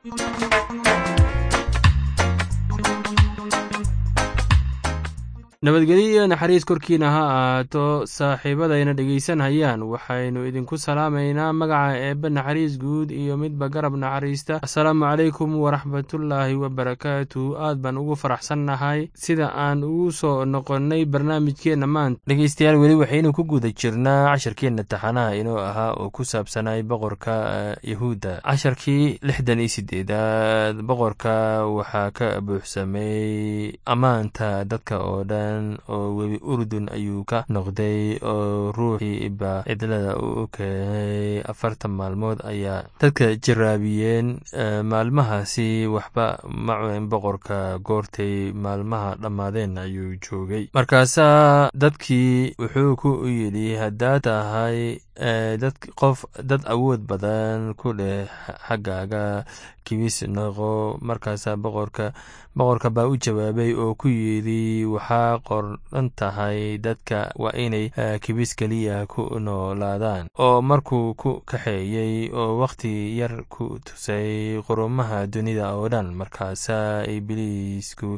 nabadgelyo iyo naxariis korkiina ha ahaato saaxiibadayna dhegaysanhayaan waxaynu idinku salaamaynaa magaca eebbe naxariis guud iyo midba garab naxariista assalaamu calaykum waraxmatullaahi wabarakaatu aad baan ugu faraxsannahay sida aan ugu soo noqonnay barnaamijkeenna maanta dhegeystayaal weli waxaynu ku guda jirnaa casharkeenna taxanaha inoo ahaa oo ku saabsanay boqorka yahuudda casharkii lixdan iyo sideedaad boqorka waxaa ka buuxsamay ammaanta dadka oo dhan oo webi urdun ayuu ka noqday oo ruuxii ba cidlada u keenay afartan maalmood ayaa dadka jaraabiyeen maalmahaasi waxba ma cunin boqorka goortay maalmaha dhammaadeen ayuu joogay markaasaa dadkii wuxuu ku yidhi haddaad tahay dad qof dad awood badan ku dheh xaggaaga kibis noqo markaasaa boqorka boqorka baa u jawaabay oo ku yidhi waxaa qordhan tahay dadka waa inay kibis keliya ku noolaadaan oo markuu ku kaxeeyey oo wakhti yar ku tusay qurumaha dunida oo dhan markaasaa ibliisku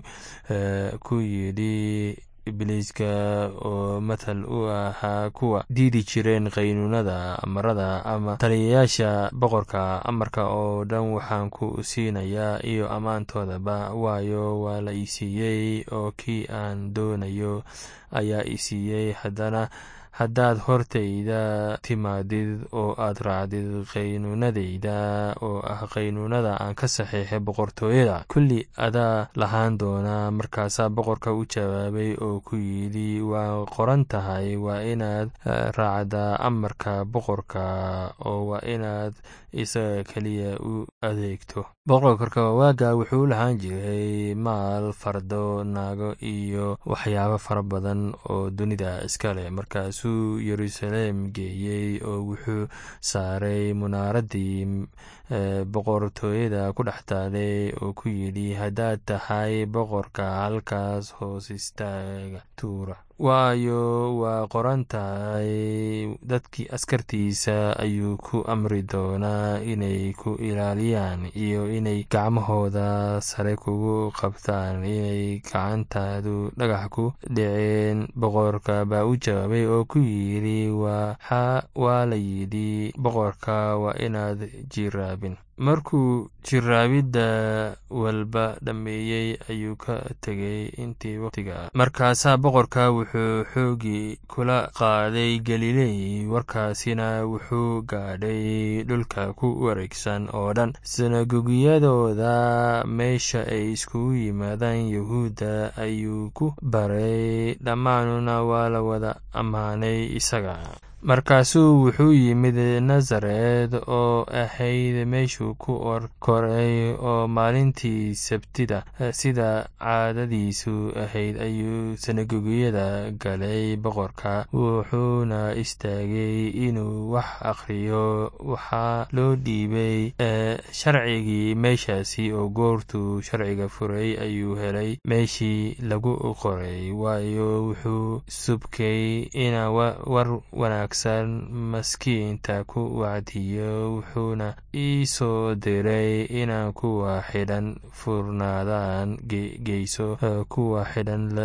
ku yidhi ibliiska oo mathal u ahaa kuwa diidi jireen qaynuunada amarada ama taliyayaasha boqorka amarka oo dhan waxaan ku siinayaa iyo ammaantoodaba waayo waa la ii siiyey oo kii aan doonayo ayaa ii siiyey haddana haddaad hortayda timaadid oo aad raacdid qaynuunadayda oo ah qaynuunada aan ka saxiixay boqortooyada kulli adaa lahaan doonaa markaasaa boqorka u jawaabay oo ku yidhi waa qoran tahay waa inaad raacdaa amarka boqorka oo waa inaad isaga keliya u adeegto boqorka waaga wuxuu lahaan jiray maal fardo naago iyo waxyaabo fara badan oo dunida iska leh markaasuu yeruusaleem geeyey oo wuxuu saaray munaaraddii boqortooyada ku dhex taalay oo ku yidhi haddaad tahay boqorka halkaas hoos istaaga tuura waayo waa qoran tahay dadkii askartiisa ayuu ku amri doonaa inay ku ilaaliyaan iyo inay gacmahooda sare kugu qabtaan inay gacantaadu dhagax ku dhiceen boqorka baa u jawaabay oo ku yidhi waa la yidhi boqorka waa inaad jiraabin markuu jiraabidda walba dhammeeyey ayuu ka tegay intii waqtiga markaasaa boqorka wuxuu xoogii kula qaaday galiley warkaasina wuxuu gaadhay dhulka ku wareegsan oo dhan sinagogyadooda meesha ay iskugu yimaadaan yahuudda ayuu ku baray dhammaanuna waa la wada ammaanay isaga markaasuu wuxuu yimid nasaret oo ahayd meeshuu ku or koray oo maalintii sabtida sida caadadiisu ahayd ayuu sanagogyada galay boqorka wuxuuna istaagay inuu wax akhriyo waxaa loo dhiibay sharcigii meeshaasi oo goortuu sharciga furay ayuu helay meeshii lagu qoray waayo wuxuu subkay ina war wanaag maskiinta ku wacdiyo wuxuuna ii soo diray inaan kuwa xidhan furnaadaan geyso kuwa xidhan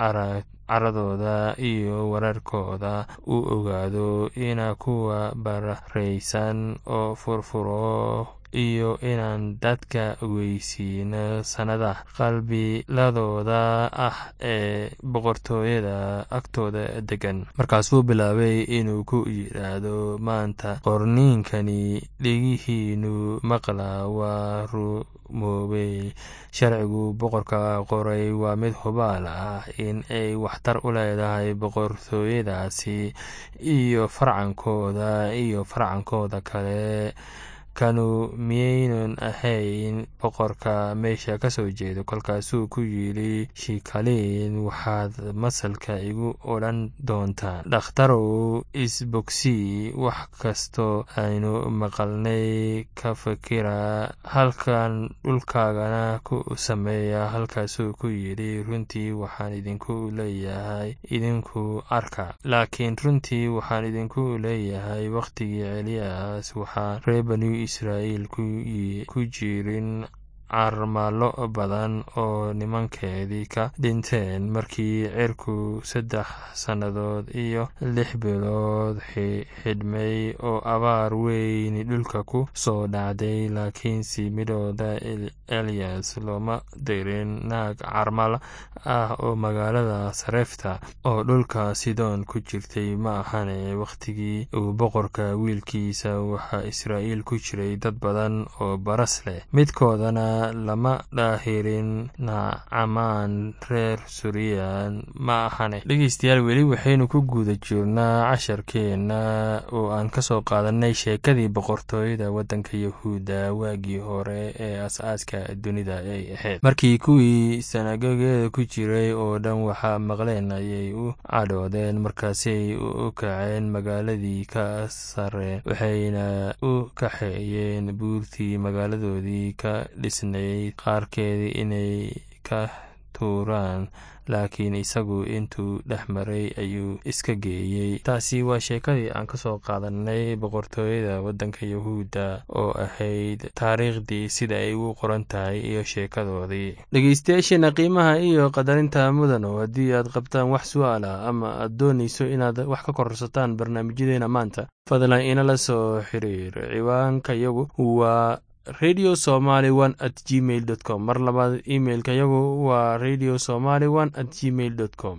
caradooda iyo wararkooda u ogaado ina kuwa bararaysan oo furfuro iyo inaan dadka ogeysiino sannada qalbiladooda ah ee boqortooyada agtooda degan markaasuu bilaabay inuu ku yidhaahdo maanta qorniinkani dhegihiinu maqla waa rumoobey sharcigu boqorka qoray waa mid hubaal ah in ay waxtar u leedahay boqortooyadaasi iyo farcankooda iyo farcankooda kale kanu miyaynan ahayn boqorka meesha ka soo jeedo kolkaasuu ku yidhi shikaliin waxaad masalka igu odhan doontaan dhakhtarow isbogsii wax kastoo aynu maqalnay ka fikira halkan dhulkaagana ku sameeya halkaasuu ku yidhi runtii waxaan idinku leeyahay idinku arka laakiin runtii waxaan idinku leeyahay wakhtigii celiyas waxaa ree banu israa'iil ku jirin carmalo badan oo nimankeedii ka dhinteen markii cirku saddex sannadood iyo lix bilood xidhmay oo abaar weyni dhulka ku soo dhacday laakiinse midhooda eliyas looma dirin naag carmal ah oo magaalada sarefta oo dhulka sidoon ku jirtay ma ahane wakhtigii uu boqorka wiilkiisa waxaa israa'iil ku jiray dad badan oo baras leh midkoodana lama dhaahirin nacamaan reer suriyan ma ahane dhegeystayaal weli waxaynu ku guda jirnaa casharkeenna oo aan kasoo qaadanay sheekadii boqortooyada waddanka yahuudda waagii hore ee as-aaska dunida ay ahayd markii kuwii sanagogeeda ku jiray oo dhan waxaa maqleen ayay u cadhoodeen markaasay u kaceen magaaladii ka sareen waxayna u kaxeeyeen buurtii magaaladoodii ka dhisnayd qaarkeedii inay ka tuuraan laakiin isagu intuu dhex maray ayuu iska geeyey taasi waa sheekadii aan kasoo qaadanay boqortooyada waddanka yahuudda oo ahayd taariikhdii sida ay ugu qoran tahay iyo sheekadoodii dhegeystayaasheena qiimaha iyo qadarinta mudano haddii aad qabtaan wax su-aal ah ama aad doonayso inaad wax ka korsataan barnaamijyadeena maanta fadlan inala soo xiriir ciwaanka yagu waa radio somaly one at gmail dot com mar labaad imailka yagu waa radio somaly one at gmail dot com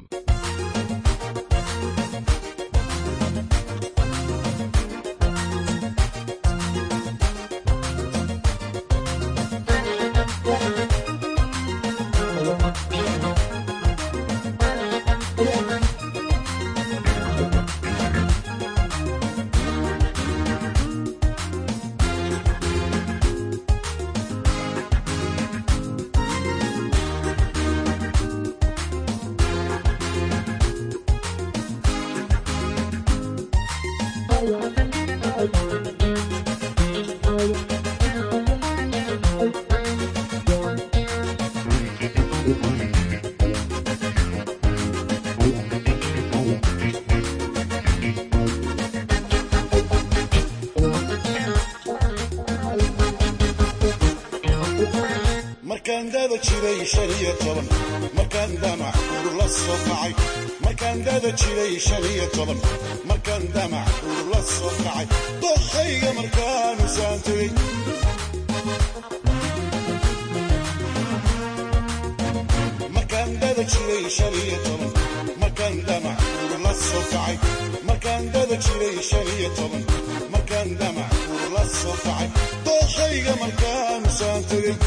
markaan dada jiray shan iyo toban markaan damac uur la soo kacay markaan dada jiray shan iyo toban markaan damac uur la soo kacay doqayga markaanu saan tegey markaan dada jiray shan iyo toban markaan damac uur la soo kacay markaan dada jiray shan iyo toban markaan damac uur la soo kacay doqayga markaanu saan tegey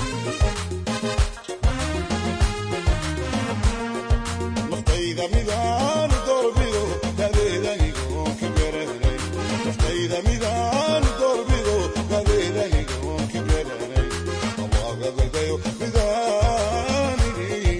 midaan doorbido dadeedanigoon ka garanay naftayda midaan doorbido dadeedanigoon ka garanay allagadadayo midaanini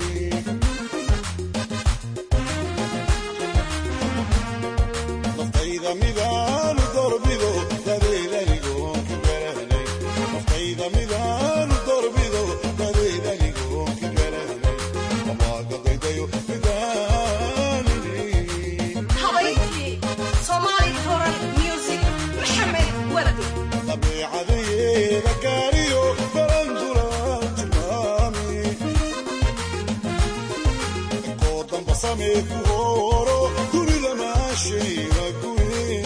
naftayda midaan doorbido dadeedanigoon ka garanay naftayda midaan doorbido dadeedanigoon ka garanay allagadadayo dabeecadeyeeda gaariyo barandulaan tilmaami koo damba samee ku hooro dunida maashayna guri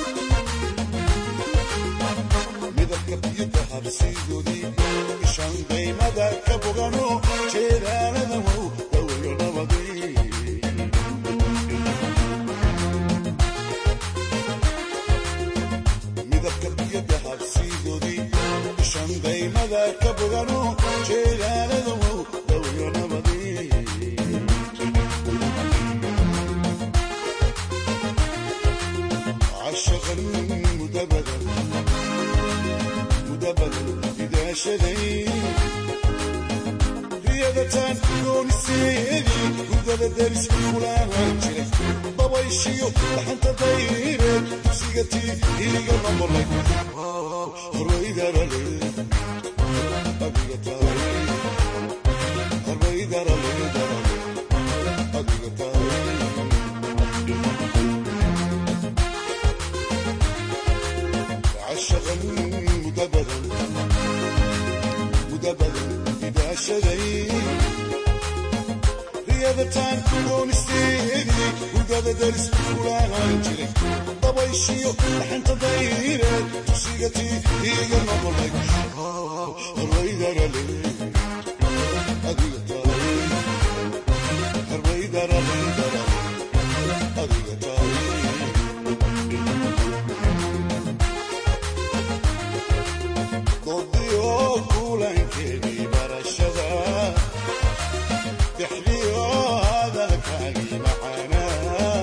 midabka biyada habsiidoodii ishan daymada ka bogano jeedaalada wow dawayo nabadii midabka biyada habsiidoodii ishan daymada ka bogano jeedaalada wow dawayo nabadii cashaqan mudabadan mudabadan idaashaday riyadataan gooniseedii gudada daris kulaahan jiray dabayshiyo dhaxanta dayreed dugsiga tii iriga noqolay horwaydarale adiga tahay horwaydarale darale adiga tahay cashaqan muddo badan muddo badan idaashaday riyadataan doonisteedii hurdada daris kulaahaan jiray dabayshiyo dhaxanta dayreed tusigatii iiga noqolay harbaydarale adiga tahay harbaydarale adiga tahay doodiyo kulankeedii barashada dexdiyo hadalkaagii macaanaa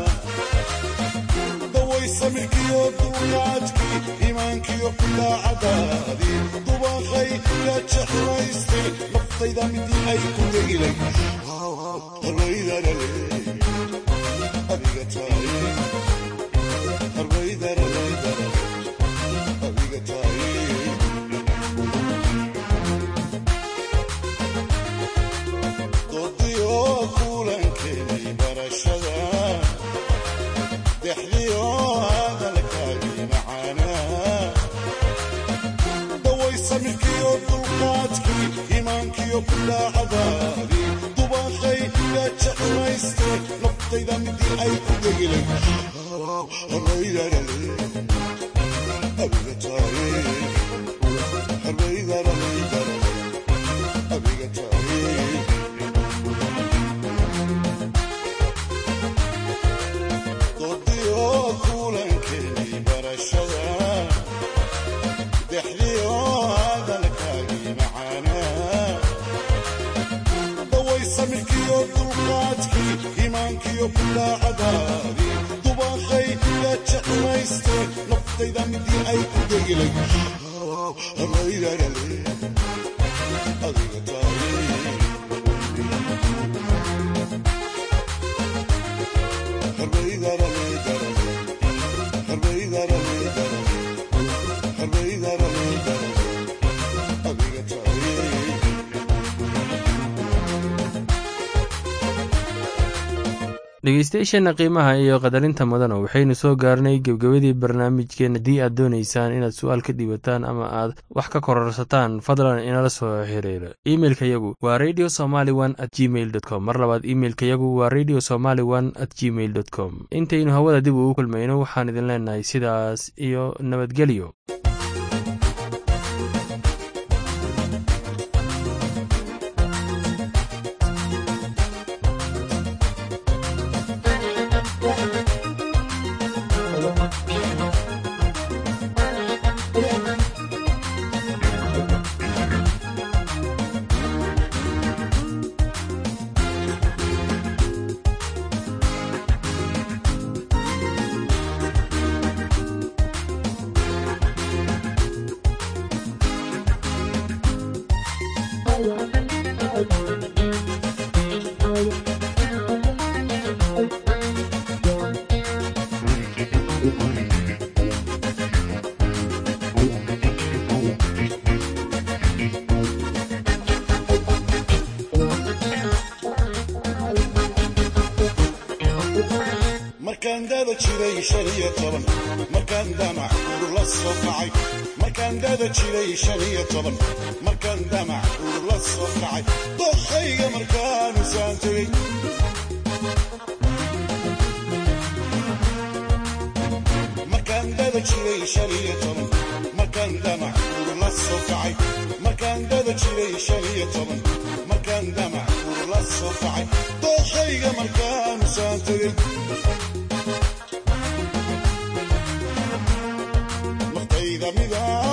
daway samirkiyo duuqaadkii iimaankiyo daacadaadii dubaqay la jeclaystay naftayda midii ay ku degilay harbaydarale adiga tahay harbaydarale adiga tahay doodiyo kulankeedii barashada dexdiyo hadalkaagii macaanaa daway samirkiyo dulqaadkii iimaankiyo kudaacadaadii dubaqay la jeclaystay naftayda midii ay ku degilay harbaydarale adiga tahay harbaydarale adiga tahay doodiyo kulankeedii barashada dexdiyo hadalkaagii macaanaa daway samirkiyo dulqaadkii iimaankiyo kudaacadaadii dubaqay la jeclaystay naftayda midii ay ku degilay harbaydarale adiga tahay dhegeystayaasheenna qiimaha iyo qadarinta mudana waxaynu soo gaarnay gebgabadii barnaamijkeen haddii aad doonaysaan inaad su-aal ka dhiibataan ama aad wax ka kororsataan fadlan inala soo xiriira imeilka yagu waa radio somaly one at gmail dot com mar labaad imeilka yagu waa radio somaly one at gmail dot com intaynu hawada dib ugu kulmayno waxaan idin leenahay sidaas iyo nabadgelyo markaan dada jiray shan iyo toban markaan damac uur la soo kacay markaan dada jiray shan iyo toban markaan damac uur la soo kacay doqayga markaanu saan tegey markaan dada jiray shan iyo toban markaan damac uur la soo kacay markaan dada jiray shan iyo toban markaan damac uur la soo kacay doqayga markaanu saan tegey naftayda mida